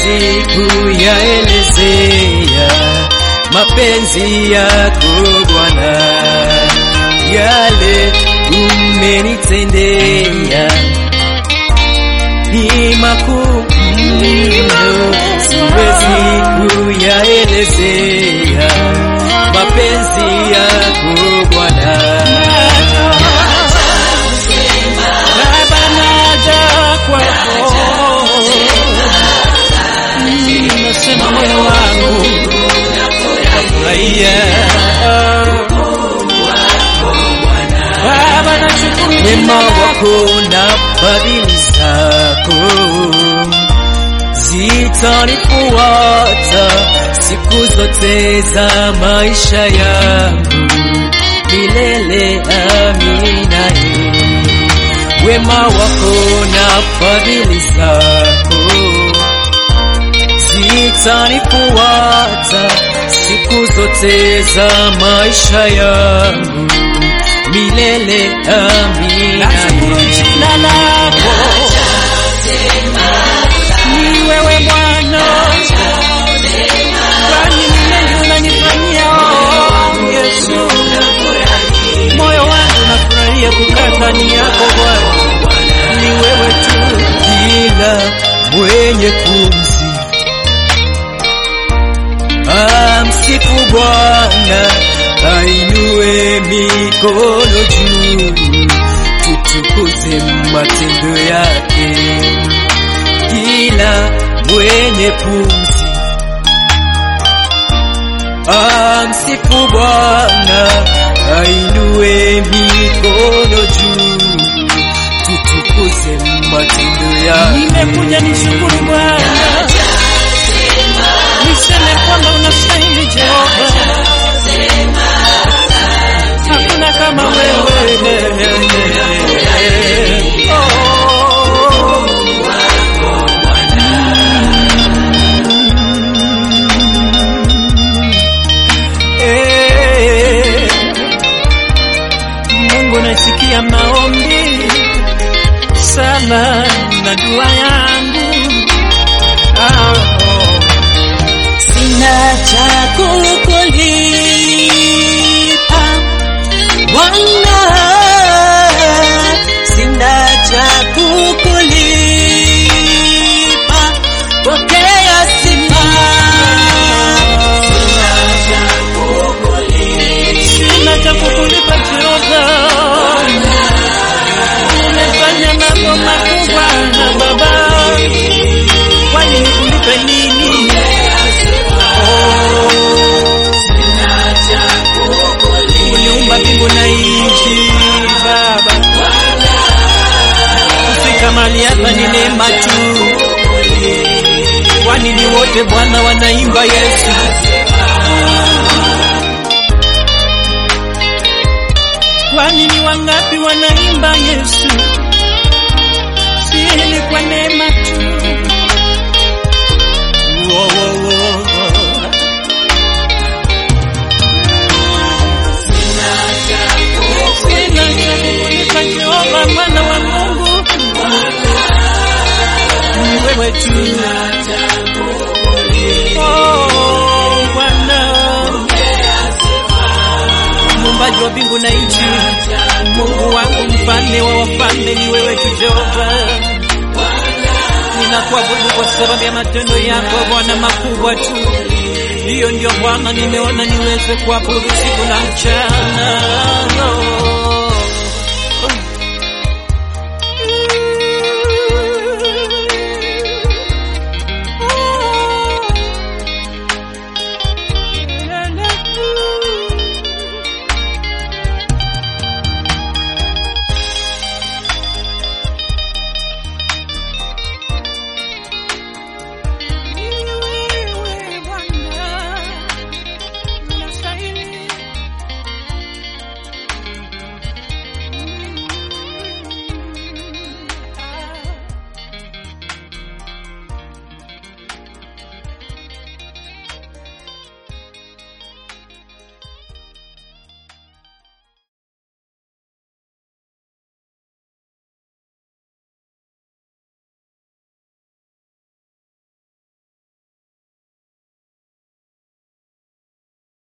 siwezi kuyaelezea mapenzi yako Bwana, yale umenitendea ni makuu mno, siwezi kuyaelezea mapenzi yako Bwana. Baba naja kwako, Mm, nasema moyo wangu Furahia Baba nashukuru wema jina wako na fadhili zako zitanifuata siku zote za maisha yangu milele. Amina. Wema wako na fadhili zako zitanifuata siku zote za maisha yangu milele. Amina. Nashukuru jina lako ni wewe Bwana, kwani ni mengi unanifanyia oh, Yesu. Moyo wangu nafurahia kukaa ndani yako Bwana, ni wewe tu. kila mwenye pumzi amsifu Bwana, ainue mikono juu, tutukuze matendo yake. Kila mwenye pumzi amsifu Bwana, ainue mikono juu, tutukuze matendo yake. Nimekuja nishukuru Bwana, niseme kwamba unastahili Jehova, hakuna kama wewe. Oh. Eh, Mungu nasikia maombi sana na dua yangu Ah, oh. Sina cha kukulipa Bwana, sina cha kukulipa, pokea sifa. Sina cha kukulipa Jehova, umefanya mambo makubwa na Baba, kwani nikulipe nini? Uliumba mbingu na nchi Baba, kufika mahali hapa ni neema tu, kwani ni wote Bwana wanaimba Yesu. Kwani ni wangapi wanaimba Yesu? Si ni kwa neema tu. Wo, wo, wo, wo. Sina cha kukulipa Jehova, mwana wa Mungu, ni wewe tu. Oh, Bwana muumbaji wa mbingu na nchi, Mungu wangu, mfalme wa wafalme, ni wewe tu Jehova. Ninakuabudu kwa sababu ya matendo yako Bwana makubwa tu. Hiyo ndio Bwana nimeona niweze kuabudu siku na mchana.